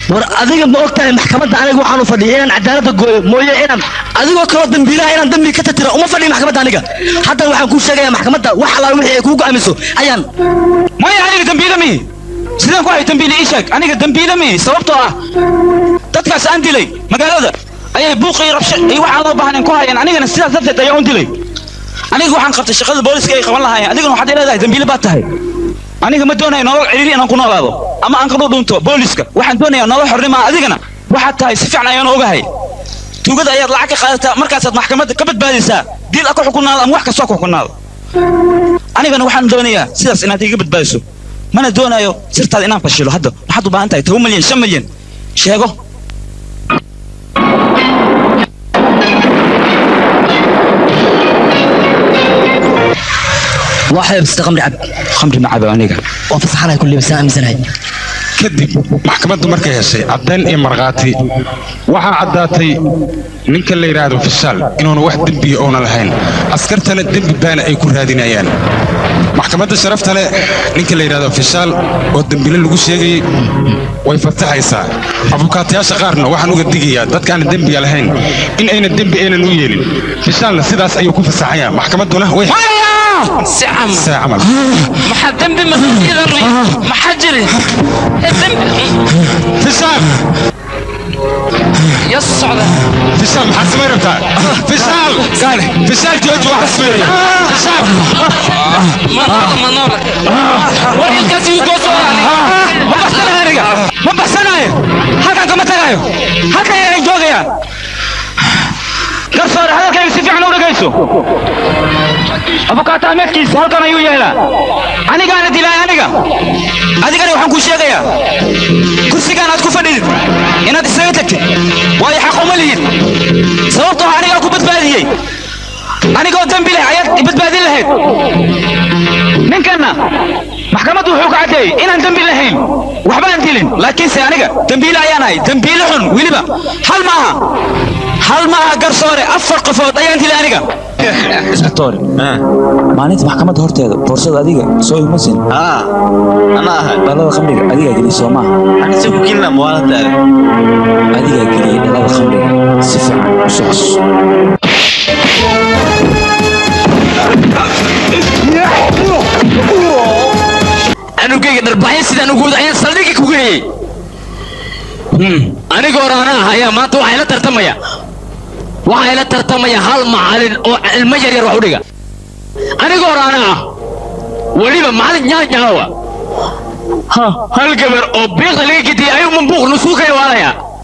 war adiga ma ogtahay maxkamadda aniga waxaan u fadhiya inaan cadaaladda gooyo mooye inaan adigoo kaloo dambiilaha inaan dambi ka tatira uma fadhiya maxkamadda aniga haddana waxaan kuu sheegaya maxkamadda wax allaal wixii ay kuu go'aamiso ayaan maya aniga dambiile mihi sidaan ku hay dambiile ii sheeg aniga dambiile mihi sababtoo ah dadkaas aan dilay magaalada ayay buuq iyo rabsho iyo waxaan loo baahnayn ku hayeen anigana sidaas darteed ayaan u dilay aniga waxaan qabtay shaqada booliska ay qaban lahaayeen adigana waxaad leedahay dambiile baad tahay aniga ma doonayo nolol ciriiri inaan ku noolaado ama aan ka dhudhunto booliska waxaan doonayaa nolol xornimo ah adigana waxaad tahay si fiican ayaan ogahay tuugada ayaad lacag ka qaadataa markaasaad maxkamadda ka badbaadaysaa dil a ku xukunaado ama wax kastoo ku xukunaado anigana waxaan doonayaa sidaas inaad iga badbaadiso mana doonayo sirtaada inaan fashilo hadda waxaad u baahan tahay toban milyan shan milyan sheego waa xeebsita qamri cab khamri ma cabo aniga waa fasaxanahay kulli basaan aaminsanahay kadib maxkamaddu markay heshay caddayn iyo markhaati waxaa caddaatay ninka la yidhaahdo fishaal inuuna wax dembiya oona lahayn askartana dembi baana ay ku raadinayaan maxkamadda sharafta leh ninka la yidhaahdo fishaal oo dembile lagu sheegayey way fasaxaysaa abukaatayaasha qaarna waxaan uga digayaa dadkaana dembiga lahayn in ayna dembi aynan u yeelin fishaalna sidaas ayuu ku fasaxayaa maxkamadduna way سعم saa camal maxaa dembi masiidan maxaa jiri dembi fishaal ya socda fishaal maxaad samay rabtaa fishaal gaale fishaal jooji waxa sameeya fishaal ma ma noola war ilkaasi uu gooso ma baxsanayo aniga ma baxsanayo halkan kama tagayo halkan ayaan joogayaa garsoore hadalkayga si fiican u dhegayso abukaata ahmedkiisa halkan ayuu yeelaa anigaana dilay aniga adigana waxaan kuu sheegayaa kursigaan aad ku fadhidid inaad isaga tagtid waayo xaq uma lihid sababtoo ah anigaa ku badbaadiyey anigoo dembi leh ayaad i badbaadin lahayd ninkanna maxkamaddu wuxuu ka caddeeyey inaan dembi lahayn waxbaan dilin laakiinse aniga dembiile ayaan ahay dembiile xun weliba hal maaha hal maaha garsoore afar qofood ayaan dilay aniga isbitoore maalinta maxkamadda horteeda boorsada adiga soo imasin أنا أهل dhalada khamriga adigaa geliyey soo maaha أنا سوف كلنا موالد adigaa geliyey dhalada khamriga si fiican u soo xasuuso anugayga dharbaxyo sidaan ugu wada ayaan saldhigga ku geeyey aniga hore anaa ah ayaa maanta waxaa ila tartamaya waxaa ila tartamaya hal macalin oo ilmo yar yar wax u dhiga aniga hore anaa ah weliba macalin nyaanyaawa ha hal gabar oo biiqda laga gediyay ayuu mambuuq nusuukaya waalaya